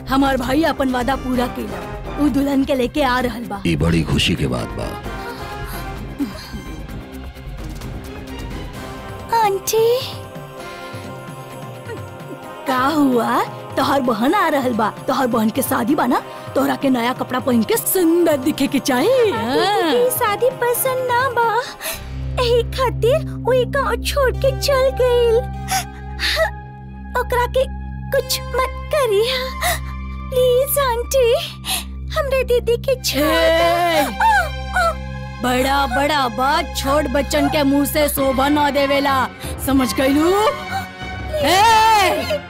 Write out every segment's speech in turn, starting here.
हमार भाई अपन वादा पूरा केला उ दुल्हन के लेके आ रहल बा ई बड़ी खुशी के बात बा आंटी का हुआ तोहर बहन आ रहल बा तोहर बहन के शादी बा ना तोहरा के नया कपड़ा पहन के सुंदर दिखे के चाहिए हाँ। शादी पसंद ना बा एही खातिर वो गांव छोड़ के चल गईल ओकरा के कुछ मत करिया प्लीज आंटी हमरे दीदी के छोड़ बड़ा बड़ा बात छोट बच्चन के मुंह से शोभा न देवेला समझ गईलू ए!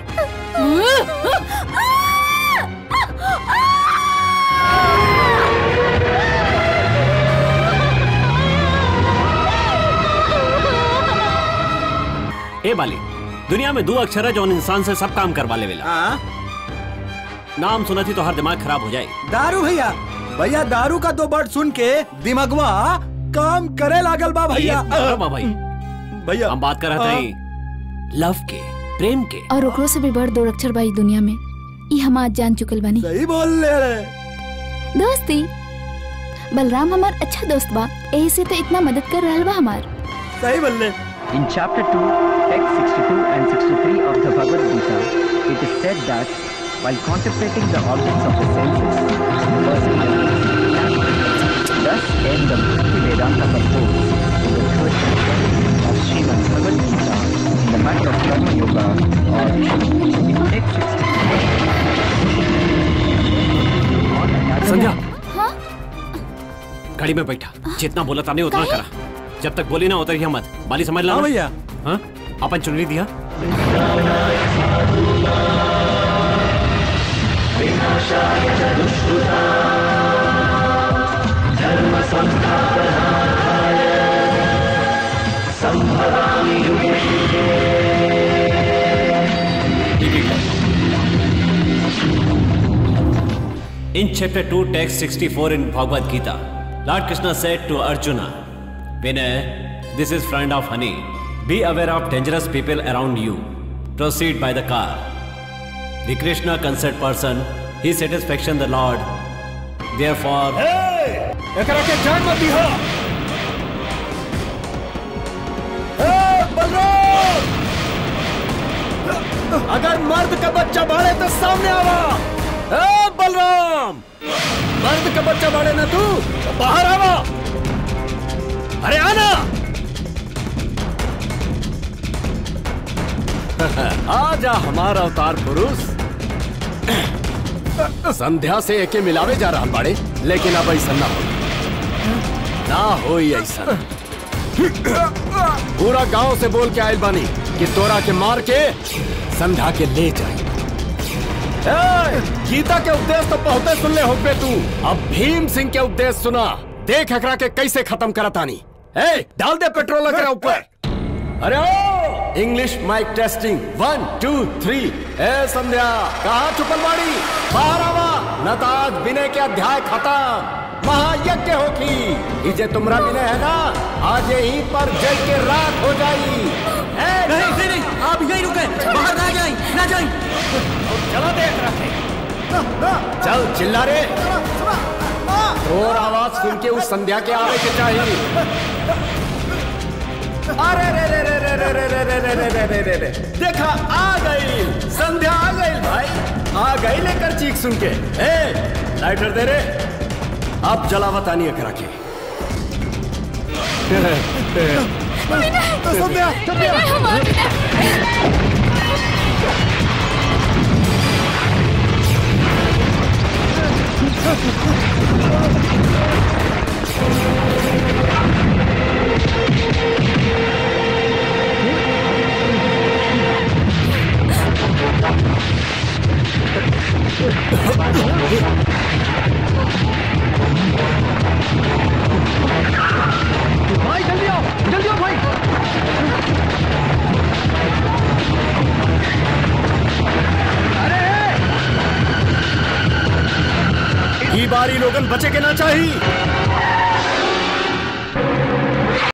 ए बाली दुनिया में दो अक्षर है जो इंसान से सब काम करवा लेवेला नाम सुना थी तो हर दिमाग खराब हो जाए दारू भैया भैया दारू का दो वर्ड सुन के दिमागवा काम करे लागल बा भैया अरे बा भाई भैया हम बात कर रहे थे लव के प्रेम के और ओकरो से भी बड़ दो अक्षर बाई दुनिया में ई हम आज जान चुकल बानी सही बोल ले रे दोस्ती बलराम हमार अच्छा दोस्त बा एही से तो इतना मदद कर रहल बा हमार सही बोल ले In chapter 2, text 62 and 63 of the Bhagavad Gita, it is said that while contemplating the objects of the senses, the person meditates. Thus end the Bhakti Vedanta purpose in the third chapter of Srimad Bhagavad Gita in the matter of Karma Yoga or in text 63. संध्या हाँ गाड़ी में बैठा जितना बोला था नहीं उतना करा जब तक बोली ना उतर मत बाली समझ ला हाँ भैया हाँ अपन चुनरी दिया In chapter 2, text 64 in Bhagavad Gita, Lord Krishna said to Arjuna, Vinay, this is friend of honey. Be aware of dangerous people around you. Proceed by the car. The Krishna concerned person, he satisfaction the Lord. Therefore, एकरा के जान मत दिहा ए, बलराम! अगर मर्द का बच्चा बाड़े तो सामने आवा ए, बलराम मर्द का बच्चा बाड़े ना तू तो बाहर आवा अरे आना आजा हमारा अवतार पुरुष संध्या से एके मिलावे जा रहा बाड़े लेकिन अब ऐसा ना हो ना हो ऐसा पूरा गांव से बोल के आयल बानी कि तोरा के मार के संध्या के ले जाए ए, गीता के उपदेश तो बहुते सुन ले होगे तू अब भीम सिंह के उपदेश सुना देख एकरा के कैसे खत्म करतानी ए डाल दे पेट्रोल एकरा ऊपर अरे ओ English mic testing one two three ए संध्या कहा छुपल बाड़ी बाहर आवा न तो आज विनय के अध्याय खत्म महायज्ञ होगी इजे तुमरा विनय है ना आज यहीं पर जल के रात हो जाई ए, नहीं नहीं नहीं आप यहीं रुके बाहर ना जाएं ना जाएं चलो देख रहे चल चिल्ला रे और आवाज सुन के उस संध्या के आवे के चाहिए अरे रे रे रे रे रे रे रे रे रे रे रे रे रे देखा आ गई संध्या आ गई भाई आ गई लेकर चीख सुन के ए लाइटर दे रे अब जलावत आनी करा के संध्या भाई जल्दी आओ जल्दी आओ भाई ई बारी लोगन बचे के ना चाहिए